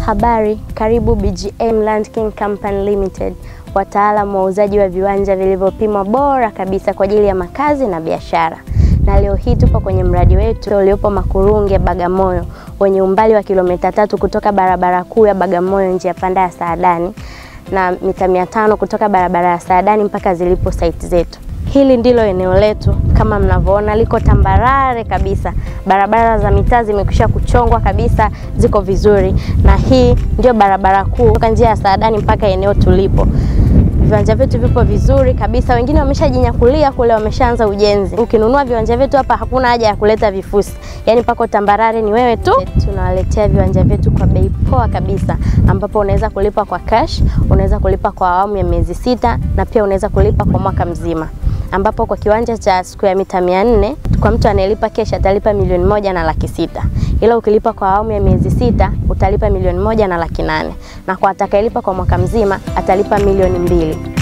Habari, karibu BGM Land King Company Limited, wataalamu wa uuzaji wa viwanja vilivyopimwa bora kabisa kwa ajili ya makazi na biashara. Na leo hii tupo kwenye mradi wetu uliopo Makurunge, Bagamoyo, wenye umbali wa kilomita tatu kutoka barabara kuu ya Bagamoyo njia panda ya Saadani na mita mia tano kutoka barabara ya Saadani mpaka zilipo site zetu. Hili ndilo eneo letu kama mnavyoona, liko tambarare kabisa. Barabara za mitaa zimekwisha kuchongwa kabisa, ziko vizuri, na hii ndio barabara kuu kutoka njia ya Saadani mpaka eneo tulipo. Viwanja vyetu vipo vizuri kabisa, wengine wameshajinyakulia kule, wameshaanza ujenzi. Ukinunua viwanja vyetu hapa, hakuna haja ya kuleta vifusi, yaani pako tambarare, ni wewe tu. Tunawaletea viwanja vyetu kwa bei poa kabisa, ambapo unaweza kulipa kwa cash, unaweza kulipa kwa awamu ya miezi sita, na pia unaweza kulipa kwa mwaka mzima ambapo kwa kiwanja cha square mita mia nne kwa mtu anayelipa kesh atalipa milioni moja na laki sita ila ukilipa kwa awamu ya miezi sita utalipa milioni moja na laki nane na kwa atakayelipa kwa mwaka mzima atalipa milioni mbili.